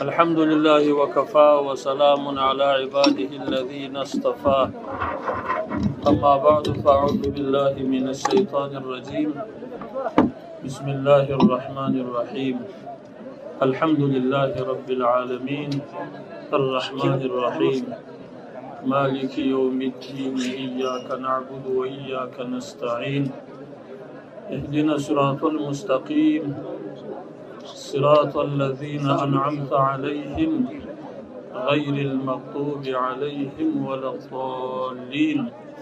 الحمد لله وكفى وسلام على عباده الذين اصطفى أما بعد فأعوذ بالله من الشيطان الرجيم بسم الله الرحمن الرحيم الحمد لله رب العالمين الرحمن الرحيم مالك يوم الدين إياك نعبد وإياك نستعين اهدنا الصراط المستقيم صراط الذين أنعمت عليهم غير المغضوب عليهم ولا الضالين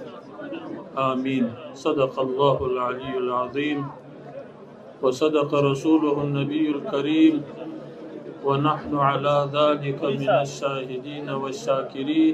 آمين صدق الله العلي العظيم وصدق رسوله النبي الكريم ونحن على ذلك من الشاهدين والشاكرين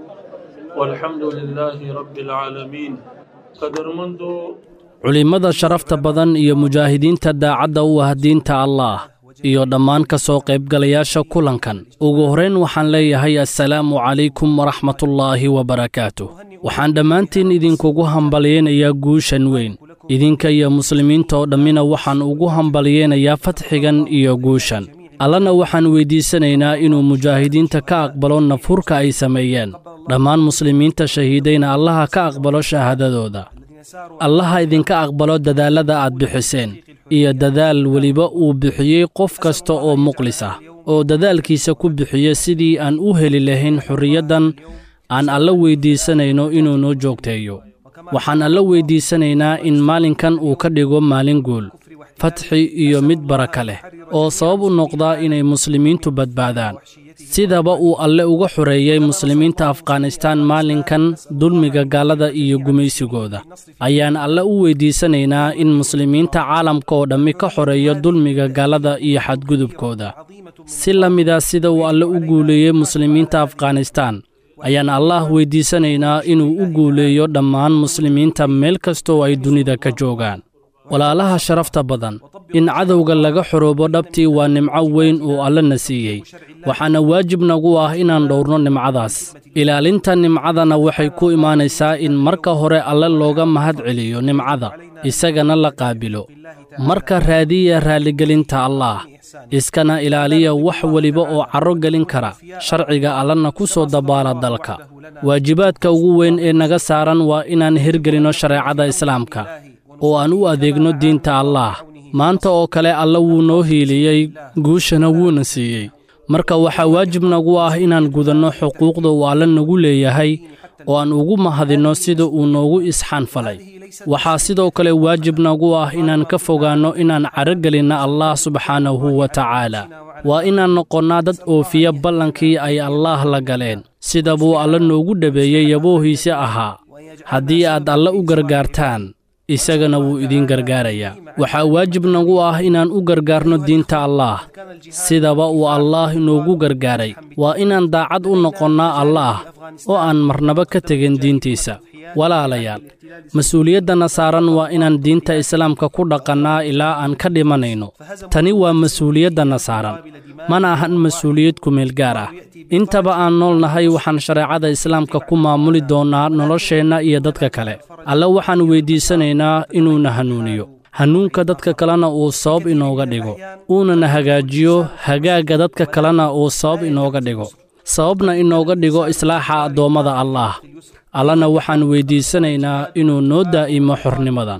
والحمد لله رب العالمين قدر منذ culimmada sharafta badan iyo mujaahidiinta daacadda u ah diinta allaah iyo dhammaan ka soo qaybgalayaasha kulankan ugu horrayn waxaan leeyahay assalaamu calaykum waraxmatullaahi wabarakaatuh waxaan dhammaantiin idinkugu hambalyaynayaa guushan weyn idinka iyo muslimiinta oo dhammina waxaan ugu hambalyaynayaa fatxigan iyo guushan allana waxaan weyddiisanaynaa inuu mujaahidiinta ka aqbalo nafhurka ay sameeyeen dhammaan muslimiinta shahiidayna allaha ka aqbalo shahaadadooda allaha idinka aqbalo dadaallada aad bixiseen iyo dadaal weliba uu bixiyey qof kasta oo muqlis ah oo dadaalkiisa ku bixiya sidii aan u heli lahayn xorriyaddan aan alla weyddiisanayno inuu noo joogteeyo waxaan alla weyddiisanaynaa in maalinkan uu ka dhigo maalin guul fatxi iyo mid baraka leh oo sabab u noqdaa inay muslimiintu badbaadaan sidaba uu alle uga xoreeyey muslimiinta afghanistaan maalinkan dulmiga gaalada iyo gumaysigooda ayaan alle u weyddiisanaynaa in muslimiinta caalamka oo dhammi ka xoreeyo dulmiga gaalada iyo xadgudubkooda si la mida sida uu alle u guuleeyey muslimiinta afghanistaan ayaan allaah weyddiisanaynaa inuu u guuleeyo dhammaan muslimiinta meel kastoo ay dunida ka joogaan walaalaha sharafta badan in cadowga laga xoroobo dhabtii waa nimco weyn oo allana siiyey waxaana waajib nagu ah inaan dhowrno nimcadaas ilaalinta nimcadana waxay ku imaanaysaa in marka hore alle looga mahad celiyo nimcada isagana la qaabilo marka raadiya raalligelinta allaah iskana ilaaliya wax weliba oo carro gelin kara sharciga allana ku soo dabaala dalka waajibaadka ugu weyn ee naga saaran waa inaan hirgelinno shareecada islaamka oo aan u adeegno diinta allaah maanta oo kale alle wuu noo hiiliyey guushana wuuna siiyey marka waxaa waajib nagu ah inaan gudanno xuquuqda uu alle nagu leeyahay oo aan ugu mahadinno sida uu noogu isxaanfalay waxaa sidoo kale waajib nagu ah inaan ka fogaanno inaan caragelinna allah subxaanahu wa tacaala waa inaan noqonnaa dad oofiya ballankii ay allaah la galeen sida buu alle noogu dhabeeyey yaboohiisi ahaa haddii aad alle u gargaartaan isagana wuu idiin gargaarayaa waxaa waajib nagu ah inaan u gargaarno diinta allaah sidaba uu allaah inoogu gargaaray waa inaan daacad u noqonnaa allaah oo aan marnaba ka tegin diintiisa walaalayaal mas-uuliyaddanna saaran waa inaan diinta islaamka ku dhaqannaa ilaa aan ka dhimanayno tani waa mas-uuliyaddanna saaran mana ahan mas-uuliyad kumeel gaar ah intaba aan nool nahay waxaan shareecada islaamka ku maamuli doonnaa nolosheenna iyo dadka kale alle waxaan weyddiisanaynaa inuuna hanuuniyo hanuunka dadka kalena uu sabab inooga dhigo uunana hagaajiyo hagaagga dadka kalena uu sabab inooga dhigo sababna inooga dhigo islaaxa addoommada allaah allana waxaan weyddiisanaynaa inuu noo daa'imo xornimadan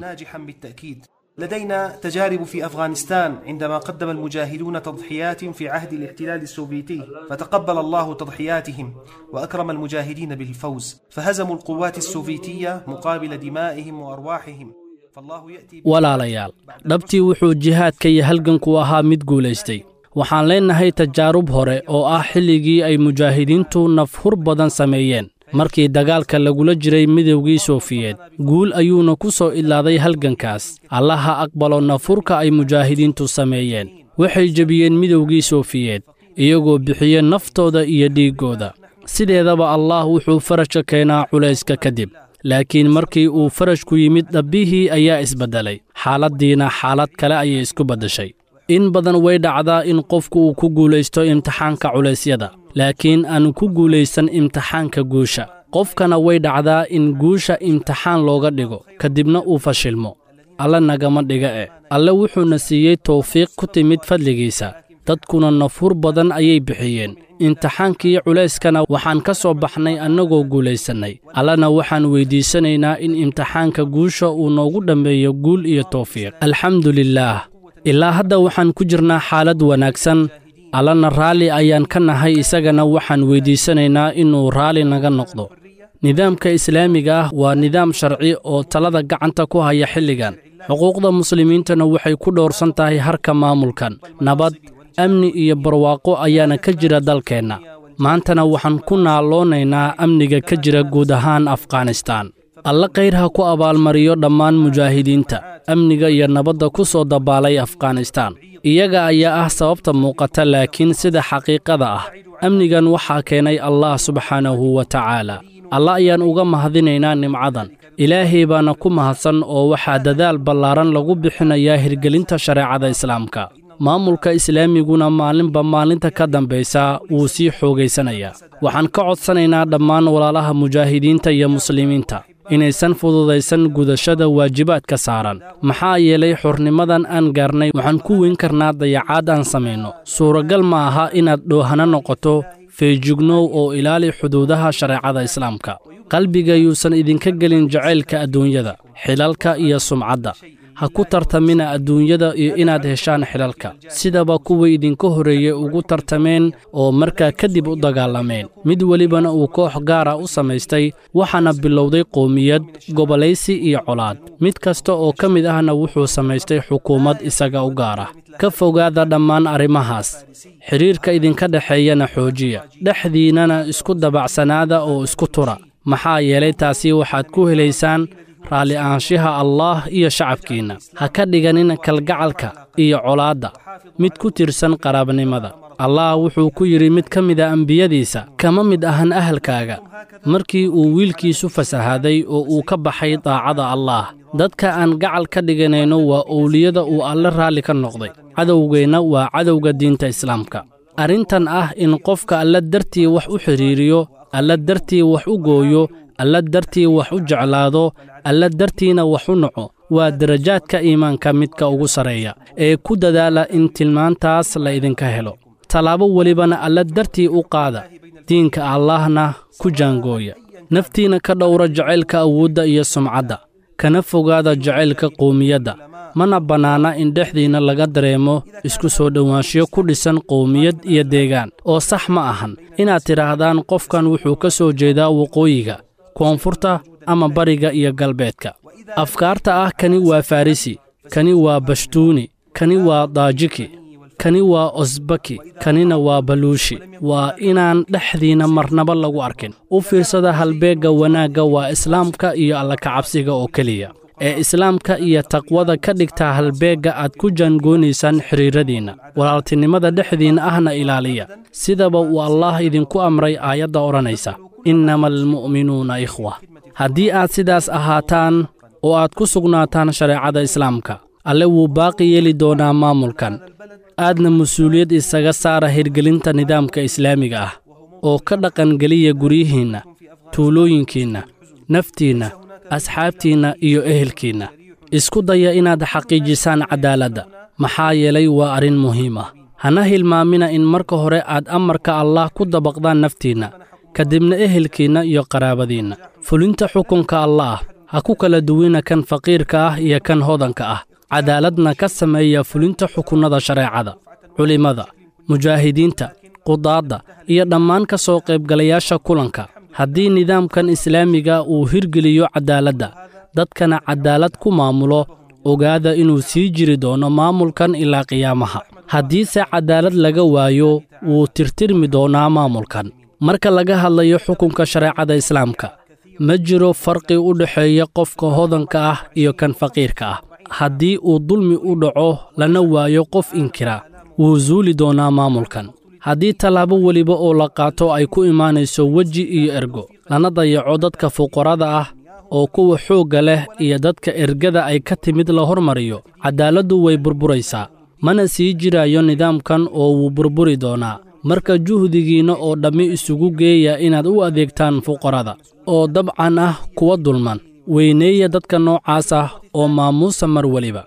لدينا تجارب في افغانستان عندما قدم المجاهدون تضحيات في عهد الاحتلال السوفيتي فتقبل الله تضحياتهم واكرم المجاهدين بالفوز فهزموا القوات السوفيتيه مقابل دمائهم وارواحهم walaalayaal dhabtii wuxuu jihaadka iyo halganku ahaa mid guulaystay waxaan leennahay tajaarub hore oo ah xilligii ay mujaahidiintu nafhur badan sameeyeen markii dagaalka lagula jiray midowgii soofiyeed guul ayuuna ku soo idlaaday halgankaas allaha aqbalo nafurka ay mujaahidiintu sameeyeen waxay jebiyeen midowgii soofiyeed iyagoo bixiye naftooda iyo dhiiggooda sideedaba allaah wuxuu farajka keenaa culayska kadib laakiin markii uu farajku yimid dhabbihii ayaa isbeddelay xaaladdiina xaalad kale ayay isku beddeshay in badan way dhacdaa in qofku uu ku guulaysto imtixaanka culaysyada laakiin aanu ku guulaysan imtixaanka guusha qofkana way dhacdaa in guusha imtixaan looga dhigo kadibna uu fashilmo alle nagama dhiga e alle wuxuuna siiyey tawfiiq ku timid fadligiisa dadkuna nafuur badan ayay bixiyeen imtixaankii culayskana waxaan ka soo baxnay annagoo guulaysannay allana waxaan weyddiisanaynaa in imtixaanka guusha uu noogu dhammeeyo guul iyo tawfiiq alxamdu lilaah ilaa hadda waxaan ku jirnaa xaalad wanaagsan allana raalli ayaan ka nahay isagana waxaan weyddiisanaynaa inuu raalli naga noqdo nidaamka islaamiga ah waa nidaam sharci oo talada gacanta ku haya xilligan xuquuqda muslimiintana waxay ku dhowrsan tahay harka maamulkan nabad amni iyo barwaaqo ayaana ka jira dalkeenna maantana waxaan ku naaloonaynaa amniga ka jira guud ahaan afghanistaan alle khayr ha ku abaalmariyo dhammaan mujaahidiinta amniga iyo nabadda ku soo dabaalay afghanistaan iyaga ayaa ah sababta muuqata laakiin sida xaqiiqada ah amnigan waxaa keenay allah subxaanahu wa tacaala alla ayaan uga mahadinaynaa nimcadan ilaahay baana ku mahadsan oo waxaa dadaal ballaaran lagu bixinayaa hirgelinta shareecada islaamka maamulka islaamiguna maalinba maalinta ka dambaysa wuu sii xoogaysanayaa waxaan ka codsanaynaa dhammaan walaalaha mujaahidiinta iyo muslimiinta inaysan fududaysan gudashada waajibaadka saaran maxaa yeelay xornimadan aan gaarnay waxaan ku weyn karnaa dayacaad aan samayno suuragal ma aha inaad dhoohana noqoto feejignow oo ilaali xuduudaha shareecada islaamka qalbiga yuusan idinka gelin jacaylka adduunyada xilalka iyo sumcadda ha ku tartamina adduunyada iyo inaad heshaan xilalka sidaba kuwii idinka horreeyey ugu tartameen oo markaa kadib u dagaalameen mid welibana uu koox gaara u samaystay waxaana bilowday qowmiyad gobolaysi iyo colaad mid kasta oo ka mid ahna wuxuu samaystay xukuumad isaga u gaara ka fogaada dhammaan arrimahaas xidhiirka idinka dhexeeyana xoojiya dhexdiinnana isku dabacsanaada oo isku tura maxaa yeelay taasi waxaad ku helaysaan raalli ahaanshiha allaah iyo shacabkiinna ha ka dhiganin kalgacalka iyo colaadda mid ku tirsan qaraabnimada allah wuxuu ku yidhi mid ka mida ambiyadiisa kama mid ahan ahalkaaga markii uu wiilkiisu fasahaaday oo uu ka baxay daacada allaah dadka aan gacal ka dhiganayno waa owliyada uu alle raalli ka noqday cadowgeenna waa cadowga diinta islaamka arrintan ah in qofka alla dartii wax u xidhiiriyo alla dartii wax u gooyo alla dartii wax u jeclaado alla dartiina wax u naco waa darajaadka iimaanka midka ugu sarreeya ee ku dadaala in tilmaantaas la idinka helo tallaabo welibana alla dartii u qaada diinka allaahna ku jaangooya naftiina ka dhowra jacaylka awoodda iyo sumcadda kana fogaada jacaylka qowmiyadda mana bannaana in dhexdiinna laga dareemo isku soo dhowaanshiyo ku dhisan qowmiyad iyo deegaan oo sax ma ahan inaad tidhaahdaan qofkan wuxuu ka soo jeedaa waqooyiga koonfurta ama bariga iyo galbeedka afkaarta ah kani waa farrisi kani waa bashtuuni kani waa daajiki kani waa osbaki kanina waa baluushi waa inaan dhexdiinna marnaba lagu arkin u fiirsada halbeegga wanaagga waa islaamka iyo allakacabsiga oo keliya ee islaamka iyo taqwada ka dhigtaa halbeegga aad ku jaangoonaysaan xidhiiradiinna walaaltinimada dhexdiinna ahna ilaaliya sidaba uu allaah idinku amray aayadda odhanaysa innama almu'minuuna ikhwa haddii aad sidaas ahaataan oo aad ku sugnaataan shareecada islaamka alle wuu baaqi yeeli doonaa maamulkan aadna mas-uuliyad isaga saara hirgelinta nidaamka islaamiga ah oo ka dhaqangeliya guryihiinna tuulooyinkiinna naftiinna asxaabtiinna iyo ehelkiinna isku daya inaad xaqiijisaan caddaaladda maxaa yeelay waa arrin muhiim ah hana hilmaamina in marka hore aad amarka allaah ku dabaqdaan naftiinna kadibna ehelkiinna iyo qaraabadiinna fulinta xukunka allaah ha ku kala duwina kan faqiirka ah iyo kan hodanka ah cadaaladna ka sameeya fulinta xukunnada shareecada culimmada mujaahidiinta qudaadda iyo dhammaan ka soo qaybgalayaasha kulanka haddii nidaamkan islaamiga uu hirgeliyo caddaaladda dadkana caddaalad ku maamulo ogaada inuu sii jiri doono maamulkan ilaa qiyaamaha haddiise caddaalad laga waayo wuu tirtirmi doonaa maamulkan marka laga hadlayo xukunka shareecada islaamka ma jiro farqi u dhexeeya qofka hodanka ah iyo kan faqiirka ah haddii uu dulmi u dhaco lana waayo qof inkira wuu suuli doonaa maamulkan haddii tallaabo weliba oo la qaato ay ku imaanayso weji iyo ergo lana dayaco dadka fuqarada ah oo kuwa xoogga leh iyo dadka ergada ay ka timid la hormariyo caddaaladdu way burburaysaa mana sii jirayo nidaamkan oo wuu burburi doonaa marka juhdigiinna oo dhammi isugu geeya inaad u adeegtaan fuqarada oo dabcan ah kuwa dulman weyneeya dadka noocaas ah oo maamuusa mar weliba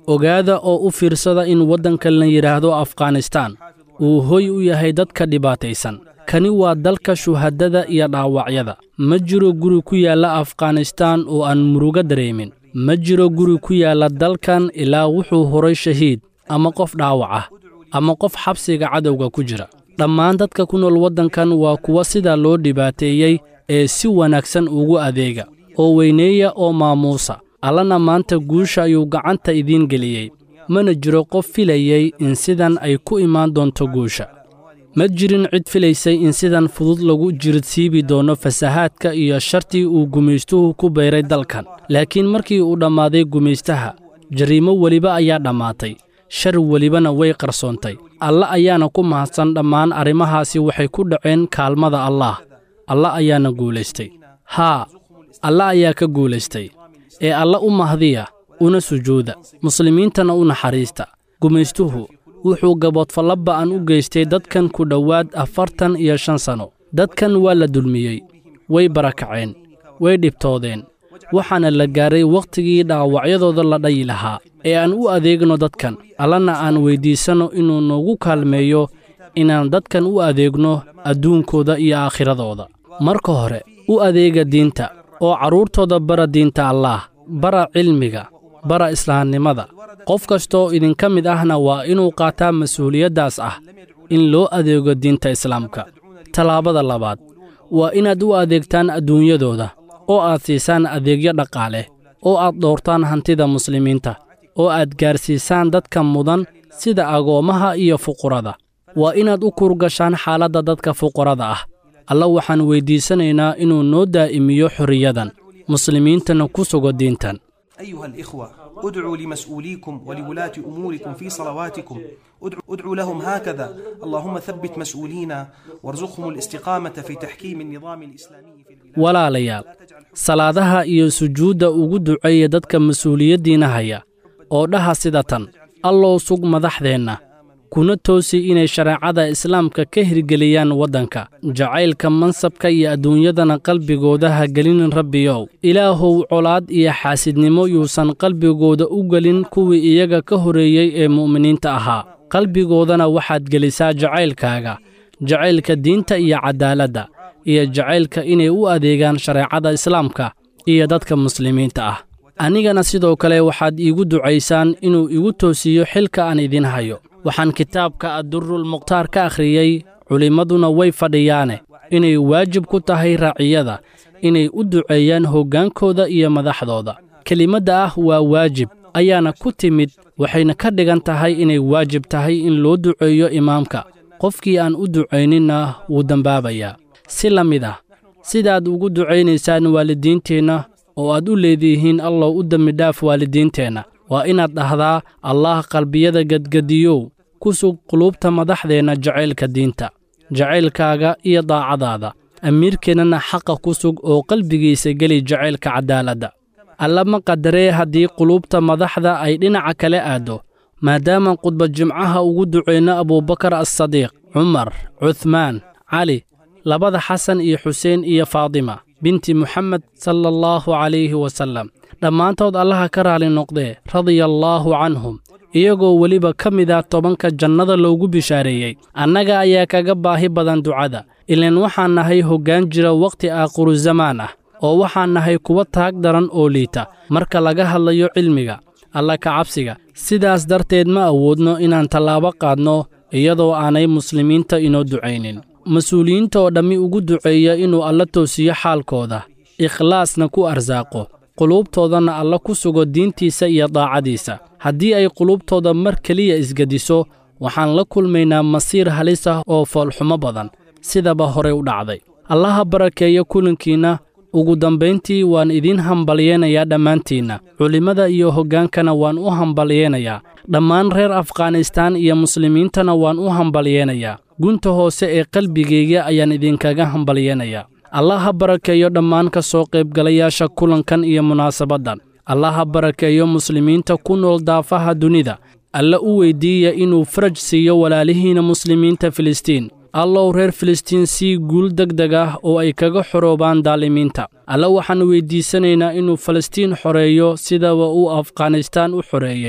ogaada oo u fiirsada in waddanka la yidhaahdo afghanistaan uu hoy u yahay dadka dhibaataysan kani waa dalka shuhadada iyo dhaawacyada ma jiro guri ku yaalla afghanistaan oo aan murugo dareemin ma jiro guri ku yaalla dalkan ilaa wuxuu horay shahiid ama qof dhaawac ah ama qof xabsiga cadowga ku jira dhammaan dadka ku nool waddankan waa kuwa sidaa loo dhibaateeyey ee si wanaagsan ugu adeega oo weyneeya oo maamuusa allana maanta guusha ayuu gacanta idiin geliyey mana jiro qof filayey in sidan ay ku imaan doonto guusha ma jirin cid filaysay in sidan fudud lagu jiridsiibi doono fasahaadka iyo shartii uu gumaystuhu ku bayray dalkan laakiin markii uu dhammaaday gumaystaha jariimo weliba ayaa dhammaatay shar welibana way qarsoontay alla ayaana ku mahadsan dhammaan arrimahaasi waxay ku dhaceen kaalmada allaah alla ayaana guulaystay haa alla ayaa ka guulaystay ee alla u mahdiya una sujuuda muslimiintana u naxariista gumaystuhu wuxuu gaboodfallo ba'an u geystay dadkan ku dhowaad afartan iyo shan sanno dadkan waa la dulmiyey way barakaceen way dhibtoodeen waxaana la gaaray wakhtigii dhaawacyadooda la dhayi lahaa ee aan u adeegno dadkan allana aan weyddiisanno inuu noogu kaalmeeyo inaan dadkan u adeegno adduunkooda iyo aakhiradooda marka hore u adeega diinta oo carruurtooda bara diinta allaah bara cilmiga bara islaamnimada qof kastooo idinka mid ahna waa inuu qaataa mas-uuliyaddaas ah in loo adeego diinta islaamka tallaabada labaad waa inaad u adeegtaan adduunyadooda oo aad siisaan adeegyo dhaqaale oo aad dhowrtaan hantida muslimiinta oo aad gaarsiisaan dadka mudan sida agoommaha iyo fuqurada waa inaad u kurgashaan xaaladda dadka fuqarada ah alla waxaan weyddiisanaynaa inuu noo daa'imiyo xorriyadan muslimiintana ku sugo diintan أيها الإخوة ادعوا لمسؤوليكم ولولاة أموركم في صلواتكم ادعوا, ادعوا لهم هكذا اللهم ثبت مسؤولينا وارزقهم الاستقامة في تحكيم النظام الإسلامي في البلاد walaalayaal salaadaha iyo sujuudda ugu duceeya dadka mas-uuliyaddiina haya oo dhaha sida tan allow sug madaxdeenna kuna toosi inay shareecada islaamka ka hirgeliyaan waddanka jacaylka mansabka iyo adduunyadana qalbigooda ha gelinin rabbiyow ilaahow colaad iyo xaasidnimo yuusan qalbigooda u gelin kuwii iyaga ka horreeyey ee mu'miniinta ahaa qalbigoodana waxaad gelisaa jacaylkaaga jacaylka diinta iyo caddaaladda iyo jacaylka inay u adeegaan shareecada islaamka iyo dadka muslimiinta ah anigana sidoo kale waxaad iigu ducaysaan inuu igu toosiyo xilka aan idin hayo waxaan kitaabka addurul mukhtaar ka akhriyey culimmaduna way fadhiyaane inay waajib ku tahay raaciyada inay u duceeyaan hoggaankooda iyo madaxdooda kelimadda ah waa waajib ayaana ku timid waxayna ka dhigan tahay inay waajib tahay in loo duceeyo imaamka qofkii aan u ducayninna wuu dembaabayaa si la mid ah sidaad ugu ducaynaysaan waalidiinteenna oo aad u leedihiin allow u dembidhaaf waalidiinteenna waa inaad dhahdaa allaah qalbiyada gedgediyow ku sug quluubta madaxdeenna jacaylka diinta jacaylkaaga iyo daacadaada amiirkeennana xaqa ku sug oo qalbigiisa geli jacaylka caddaaladda alla ma qadaree haddii quluubta madaxda ay dhinaca kale aaddo maadaama khudba jimcaha ugu ducayno abuubakar assadiiq cumar cuhmaan cali labada xasan iyo xuseen iyo faadima binti muxamed sala allahu calayhi wasallam dhammaantood allaha ka raali noqdee radiyallaahu canhum iyagoo weliba ka mida tobanka jannada loogu bishaareeyey annaga ayaa kaga baahi badan ducada ilaan waxaan nahay hoggaan jira wakhti aakhiru zamaan ah oo waxaan nahay kuwa taag daran oo liita marka laga hadlayo cilmiga alla ka cabsiga sidaas darteed ma awoodno inaan tallaabo qaadno iyadoo aanay muslimiinta inoo ducaynin mas-uuliyiinta oo dhammi ugu duceeya inuu alla toosiyo xaalkooda ikhlaasna ku arsaaqo quluubtoodana alla ku sugo diintiisa iyo daacadiisa haddii ay quluubtooda mar keliya isgediso waxaan la kulmaynaa masiir halis ah oo foolxumo badan sidaba horey u dhacday allaha barakeeya kulankiinna ugu dambayntii waan idiin hambalyeenayaa dhammaantiinna culimmada iyo hoggaankana waan u hambalyeenayaa dhammaan reer afghanistaan iyo muslimiintana waan u hambalyeenayaa gunta hoose ee qalbigayga ayaan idinkaga hambalyeenayaa allaha barakeeyo dhammaan ka soo qaybgalayaasha kulankan iyo munaasabaddan allaha barakeeyo muslimiinta ku nool daafaha dunida alla u weyddiiya inuu faraj siiyo walaalihiinna muslimiinta filistiin allow reer filistiin sii guul deg deg ah oo ay kaga xoroobaan daalimiinta alla waxaan weyddiisanaynaa inuu falastiin xoreeyo sidaba uu afghanistaan u xoreeyey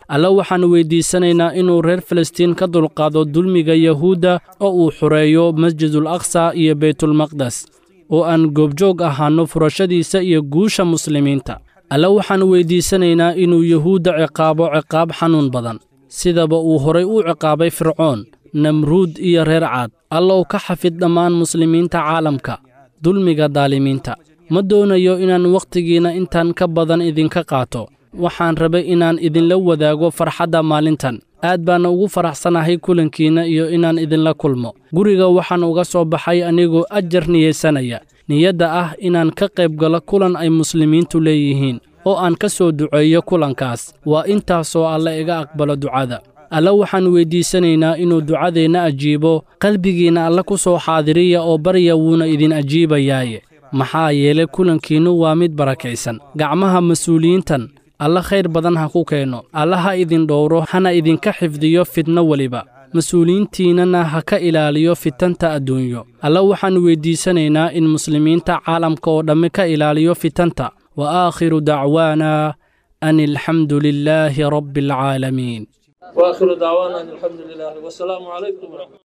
alla waxaannu weyddiisanaynaa inuu reer falastiin ka dulqaado dulmiga yahuudda oo uu xureeyo masjidul aqsa iyo beytulmaqdes oo aan goobjoog ahaanno furashadiisa iyo guusha muslimiinta alla waxaannu weyddiisanaynaa inuu yahuudda ciqaabo ciqaab xanuun badan sidaba uu horay u ciqaabay fircoon namruud iyo reer caad allow ka xafid dhammaan muslimiinta caalamka dulmiga daalimiinta ma doonayo inaan wakhtigiinna intan ka badan idinka qaato waxaan rabay inaan idinla wadaago farxadda maalintan aad baana ugu faraxsanahay kulankiinna iyo inaan idinla kulmo guriga waxaan uga soo baxay anigoo ajar niyeysanaya niyadda ah inaan ka qayb galo kulan ay muslimiintu leeyihiin oo aan ka soo duceeyo kulankaas waa intaasoo alle iga aqbalo ducada alla waxaan weyddiisanaynaa inuu ducadeenna ajiibo qalbigiinna alle ku soo xaadiriya oo barya wuuna idin ajiibayaaye maxaa yeelay kulankiinnu waa mid barakaysan gacmaha mas-uuliyiintan alla khayr badan ha ku keenno alla ha idin dhowro hana idinka xifdiyo fidno weliba mas-uuliyiintiinnana ha ka ilaaliyo fitanta adduunyo alla waxaan weyddiisanaynaa in muslimiinta caalamka oo dhammi ka ilaaliyo fitanta wa aakhiru dacwaana an alxamdu lilaahi rabbi alcaalamiin واخر دعوانا ان الحمد لله والسلام عليكم ورحمه